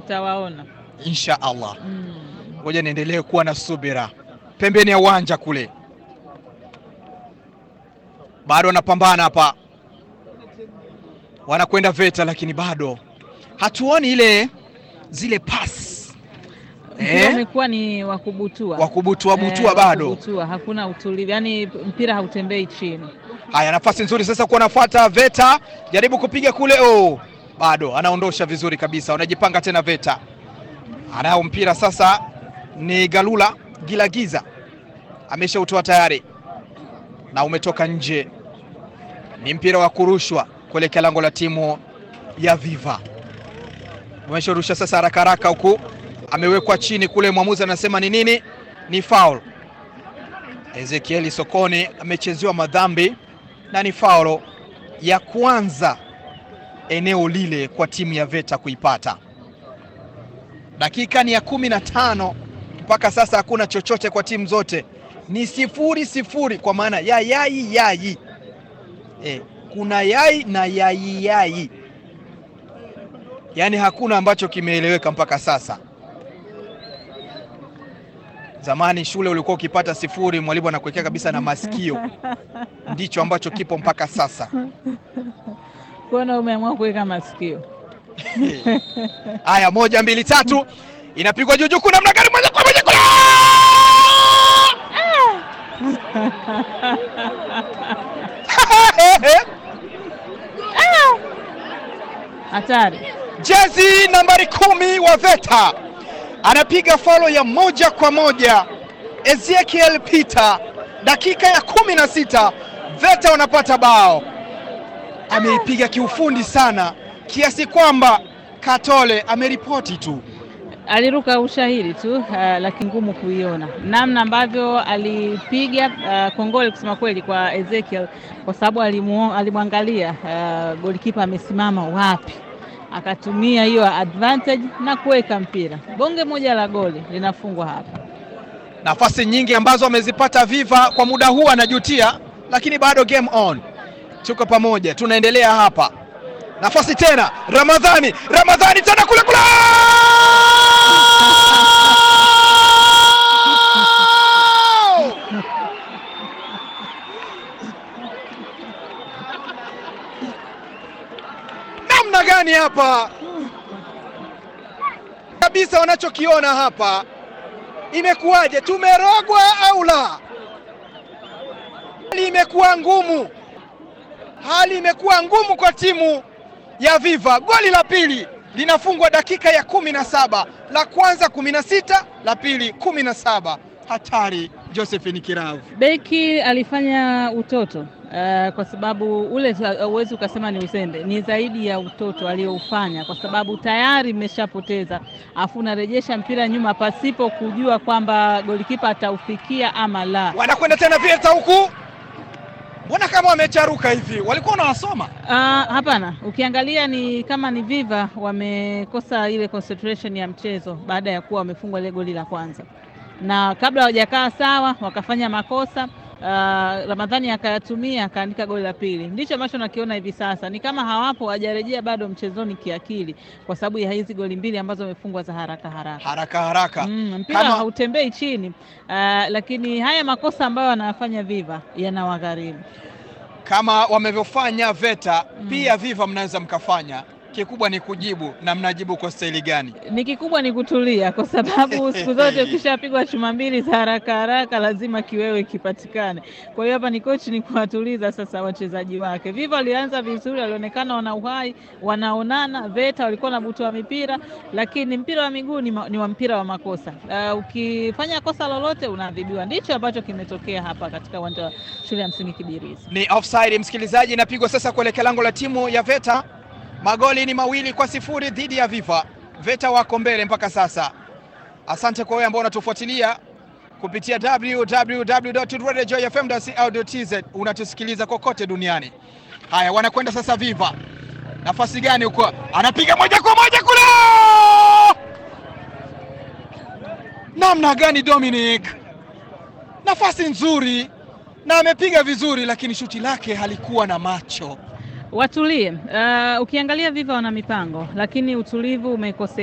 Utawaona. insha Allah. Mm. Ngoja niendelee kuwa na subira pembeni ya uwanja kule, bado wanapambana hapa, wanakwenda VETA, lakini bado hatuoni ile zile pasi Mpira eh, umekuwa ni wa kubutua wakubutua butua Eh, bado. wakubutua. Hakuna utulivu, yaani mpira hautembei chini. Haya, nafasi nzuri sasa kuwa nafuata VETA, jaribu kupiga kule, oh, bado anaondosha vizuri kabisa, wanajipanga tena VETA. Anao mpira sasa, ni Galula Gilagiza ameshautoa tayari na umetoka nje. Ni mpira wa kurushwa kuelekea lango la timu ya Viva. Umesharusha sasa haraka haraka, huku amewekwa chini kule, mwamuzi anasema ni nini? Ni foul. Ezekieli Sokoni amechezewa madhambi na ni faulo ya kwanza eneo lile kwa timu ya VETA kuipata. Dakika ni ya kumi na tano mpaka sasa, hakuna chochote kwa timu zote, ni sifuri sifuri, kwa maana ya yai yai. E, kuna yai na yai yai, yaani hakuna ambacho kimeeleweka mpaka sasa. Zamani shule ulikuwa ukipata sifuri, mwalimu anakuwekea kabisa na masikio. Ndicho ambacho kipo mpaka sasa. Kuona umeamua kuweka masikio. Haya, moja mbili tatu, inapigwa juu juu, kuna namna gani? Moja kwa moja kula! Hatari. Jezi nambari kumi wa VETA anapiga faulo ya moja kwa moja. Ezekiel Peter, dakika ya kumi na sita VETA wanapata bao. Ameipiga kiufundi sana kiasi kwamba Katole ameripoti tu. Aliruka ushahidi tu uh, lakini ngumu kuiona namna ambavyo alipiga uh, kongole kusema kweli kwa Ezekiel kwa sababu alimu, alimwangalia uh, golikipa amesimama wapi, akatumia hiyo advantage na kuweka mpira. Bonge moja la goli linafungwa hapa. Nafasi nyingi ambazo amezipata Viva kwa muda huu anajutia, lakini bado game on. Tuko pamoja, tunaendelea hapa. Nafasi tena, Ramadhani, Ramadhani tena kule kule namna gani hapa kabisa, wanachokiona hapa imekuwaje? Tumerogwa au la? Hali imekuwa ngumu, hali imekuwa ngumu kwa timu ya Viva. Goli la pili linafungwa dakika ya kumi na saba la kwanza kumi na sita la pili kumi na saba Hatari Josephine Kiravu. Beki alifanya utoto uh, kwa sababu ule huwezi ukasema ni uzembe, ni zaidi ya utoto aliyoufanya, kwa sababu tayari mmeshapoteza, afu unarejesha mpira nyuma pasipo kujua kwamba golikipa ataufikia ama la. Wanakwenda tena VETA huku, mbona kama wamecharuka hivi? Walikuwa wanawasoma Uh, hapana, ukiangalia ni kama ni Viva wamekosa ile concentration ya mchezo baada ya kuwa wamefungwa ile goli la kwanza, na kabla hawajakaa sawa wakafanya makosa uh, Ramadhani akayatumia akaandika goli la pili. Ndicho ambacho nakiona hivi sasa, ni kama hawapo hawajarejea bado mchezoni kiakili, kwa sababu ya hizi goli mbili ambazo wamefungwa za haraka haraka. haraka haraka. Mm, mpira Kama- hautembei chini uh, lakini haya makosa ambayo wanayafanya Viva yanawagharimu. kama wamevyofanya VETA pia Viva mnaweza mkafanya. Kikubwa ni kujibu, na mnajibu kwa staili gani? Ni kikubwa ni kutulia, kwa sababu siku zote ukishapigwa chuma mbili za haraka haraka lazima kiwewe kipatikane. Kwa hiyo hapa ni kochi ni kuwatuliza sasa wachezaji wake. Viva walianza vizuri, walionekana wana uhai, wanaonana. VETA walikuwa na butua mipira, lakini mpira wa miguu ni, ma, ni wa mpira wa makosa. Uh, ukifanya kosa lolote unaadhibiwa. Ndicho ambacho kimetokea hapa katika uwanja wa shule ya msingi Kibirizi. Ni offside, msikilizaji, inapigwa sasa kuelekea lango la timu ya VETA. Magoli ni mawili kwa sifuri dhidi ya Viva. VETA wako mbele mpaka sasa. Asante kwa wewe ambao unatufuatilia kupitia www.radiojoyfm.co.tz unatusikiliza kokote duniani. Haya, wanakwenda sasa Viva. Nafasi gani huko? Anapiga moja kwa moja kule! Namna gani Dominic? Nafasi nzuri na amepiga vizuri, lakini shuti lake halikuwa na macho. Watulie. Uh, ukiangalia Viva wana mipango, lakini utulivu umekosekana.